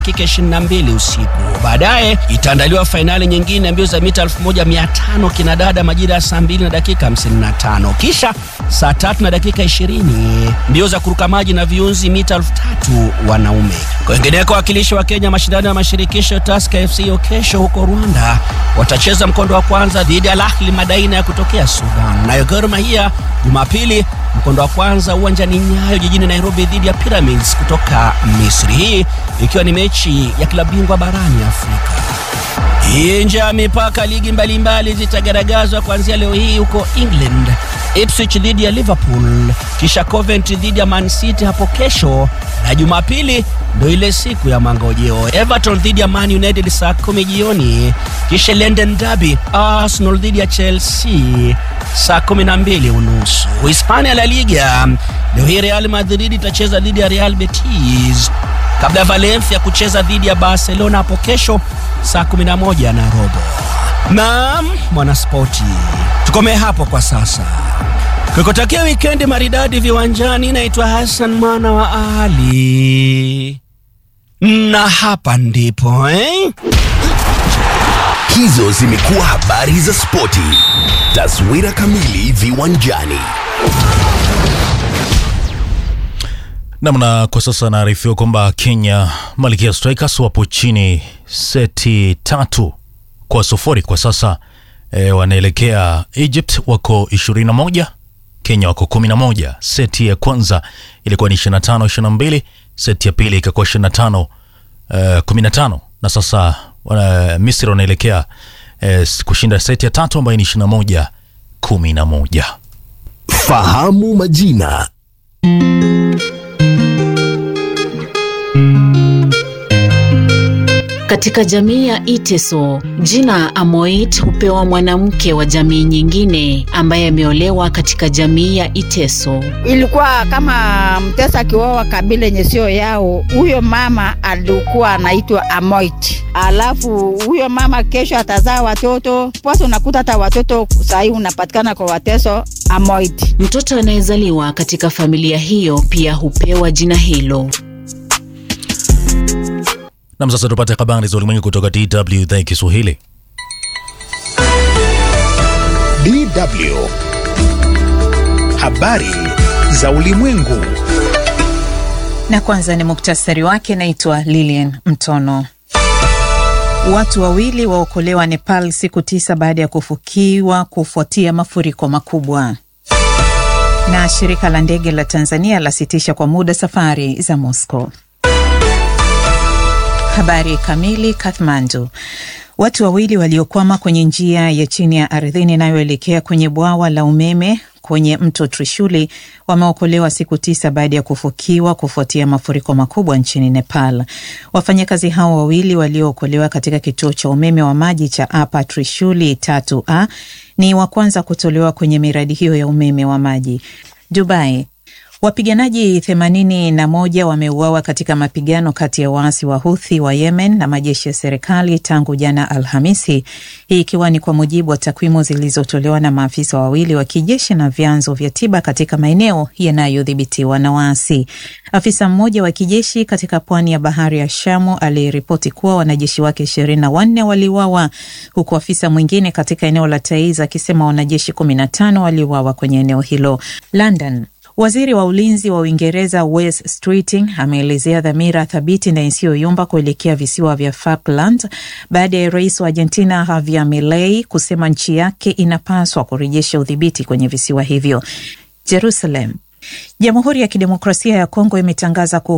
dakika 22 usiku. Baadaye itaandaliwa fainali nyingine ya mbio za mita 1500 kinadada majira ya saa 2 na dakika 55. Kisha saa tatu na dakika 20 mbio za kuruka maji na viunzi mita 3000 wanaume. Kwingineko, wakilishi wa Kenya mashindano ya mashirikisho Tusker FC kesho huko Rwanda watacheza mkondo wa kwanza dhidi ya Al Ahly Madaina ya kutokea Sudan. Nayo Gor Mahia Jumapili mkondo wa kwanza uwanjani Nyayo jijini Nairobi dhidi ya Pyramids kutoka Misri, hii ikiwa ni mechi ya klabu bingwa barani Afrika. Nje ya mipaka, ligi mbalimbali zitagaragazwa kuanzia leo hii huko England. Ipswich dhidi ya Liverpool, kisha Coventry dhidi ya Man City hapo kesho, na Jumapili ndo ile siku ya mangojeo. Everton dhidi ya Man United saa kumi jioni, kisha London Derby Arsenal dhidi ya Chelsea saa kumi na mbili unusu. Hispania La Liga leo hii Real Madrid itacheza dhidi ya Real Betis kabla ya Valencia kucheza dhidi ya Barcelona hapo kesho saa 11 na robo. Naam, mwanaspoti, tukomee hapo kwa sasa. Kukutakia wikendi maridadi viwanjani. Naitwa Hassan mwana wa Ali, na hapa ndipo eh? Hizo zimekuwa habari za spoti. Taswira kamili viwanjani. Namna kwa sasa naarifiwa kwamba Kenya Malkia Strikers wapo chini seti tatu kwa sufuri kwa sasa. E, wanaelekea Egypt wako 21, Kenya wako 11. Seti ya kwanza ilikuwa ni 25 22, seti ya pili ikakuwa 25 uh, 15 na sasa uh, Misri wanaelekea uh, kushinda seti ya tatu ambayo ni 21 11. Fahamu majina. Katika jamii ya Iteso, jina Amoit hupewa mwanamke wa jamii nyingine ambaye ameolewa katika jamii ya Iteso. Ilikuwa kama mtesa akioa kabila yenye sio yao, huyo mama alikuwa anaitwa Amoit. Alafu huyo mama kesho atazaa watoto posa, unakuta hata watoto sahii unapatikana kwa wateso Amoit. Mtoto anayezaliwa katika familia hiyo pia hupewa jina hilo. Nam, sasa tupate habari za ulimwengu kutoka DW idhaa ya Kiswahili. DW habari za ulimwengu. Na kwanza ni muktasari wake. Naitwa Lilian Mtono. Watu wawili waokolewa Nepal siku tisa baada ya kufukiwa kufuatia mafuriko makubwa. Na shirika la ndege la Tanzania lasitisha kwa muda safari za Moscow. Habari kamili. Kathmandu, watu wawili waliokwama kwenye njia ya chini ya ardhini inayoelekea kwenye bwawa la umeme kwenye mto Trishuli wameokolewa siku tisa baada ya kufukiwa kufuatia mafuriko makubwa nchini Nepal. Wafanyakazi hao wawili waliookolewa katika kituo cha umeme wa maji cha Apa Trishuli tatu a ni wa kwanza kutolewa kwenye miradi hiyo ya umeme wa maji. Dubai, Wapiganaji themanini na moja wameuawa katika mapigano kati ya waasi wa Huthi wa Yemen na majeshi ya serikali tangu jana Alhamisi, hii ikiwa ni kwa mujibu wa takwimu zilizotolewa na maafisa wawili wa kijeshi na vyanzo vya tiba katika maeneo yanayodhibitiwa na waasi. Afisa mmoja wa kijeshi katika pwani ya bahari ya Shamu aliripoti kuwa wanajeshi wake ishirini na wanne waliuawa huku afisa mwingine katika eneo la Taiz akisema wanajeshi kumi na tano waliuawa kwenye eneo hilo. London, Waziri wa ulinzi wa Uingereza Wes Streeting ameelezea dhamira thabiti na isiyoyumba kuelekea visiwa vya Falkland baada ya rais wa Argentina Javier Milei kusema nchi yake inapaswa kurejesha udhibiti kwenye visiwa hivyo. Jerusalem, Jamhuri ya Kidemokrasia ya Kongo imetangaza